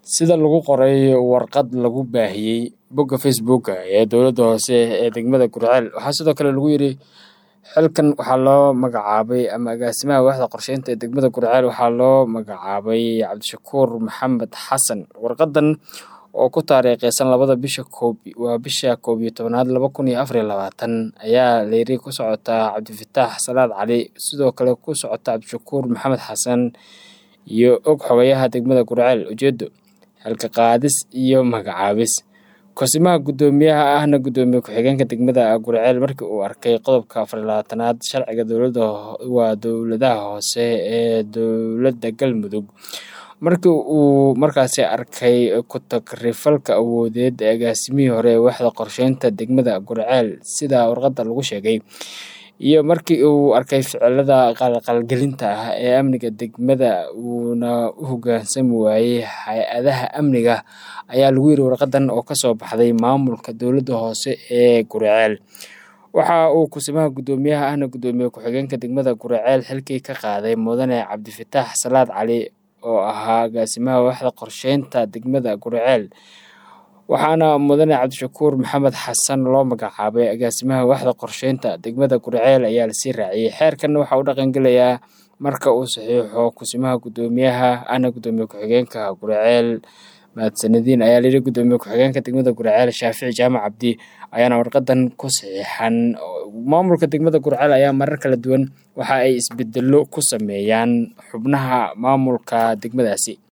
sida lagu qoray warqad lagu baahiyey bogga facebooka ee dowladda hoose ee degmada gurceel waxaa sidoo kale lagu yidhi xilkan waxaa loo magacaabay ama agaasimaha waaxda qorsheynta ee degmada gurceel waxaa loo magacaabay cabdishakuur maxamed xasan warqadan oo ku taariikheysan labada bisha koob waa bisha koob iyo tobanaad laba kun iyo afar iyo labaatan ayaa layiri ku socotaa cabdifataax salaad cali sidoo kale ku socota cabdishakuur maxamed xasan iyo og xogayaha degmada gurceel ujeedo xilka qaadis iyo magacaabis kosimaha guddoomiyaha ahna guddoomiye ku-xigeenka degmada gurceel markii uu arkay qodobka afar labaatanaad sharciga dowladda waa dowladaha hoose ee dowladda galmudug markii uu markaasi arkay ku-tagrifalka awoodeed ee agaasimihii hore ee waaxda qorsheynta degmada gurceel sida warqadda lagu sheegay iyo markii uu arkay ficilada qalqalgelinta ah ee amniga degmada uuna u hoggaansami waayey hay-adaha amniga ayaa lagu yiri warqadan oo kasoo baxday maamulka dowladda hoose ee gurceel waxa uu kusimaha guddoomiyaha ahna guddoomiye ku-xigeenka degmada gurceel xilkii ka qaaday mudane cabdifataax salaad cali oo ahaa agaasimaha waaxda qorsheynta degmada gurceel waxaana mudane cabdishakuur maxamed xasan loo magacaabay agaasimaha waaxda qorsheynta degmada gurceel ayaa lasii raaciyey xeerkanna waxaa u dhaqangelayaa marka uu saxiixo kusimaha guddoomiyaha ahna guddoomiye ku-xigeenka gurceel mahadsanadiin ayaa layidhi guddoomiye ku-xigeenka degmada gurceel shaafici jaamac cabdi ayaana warqadan ku saxiixan maamulka degmada gurceel ayaa marar kala duwan waxa ay isbedelo ku sameeyaan xubnaha maamulka degmadaasi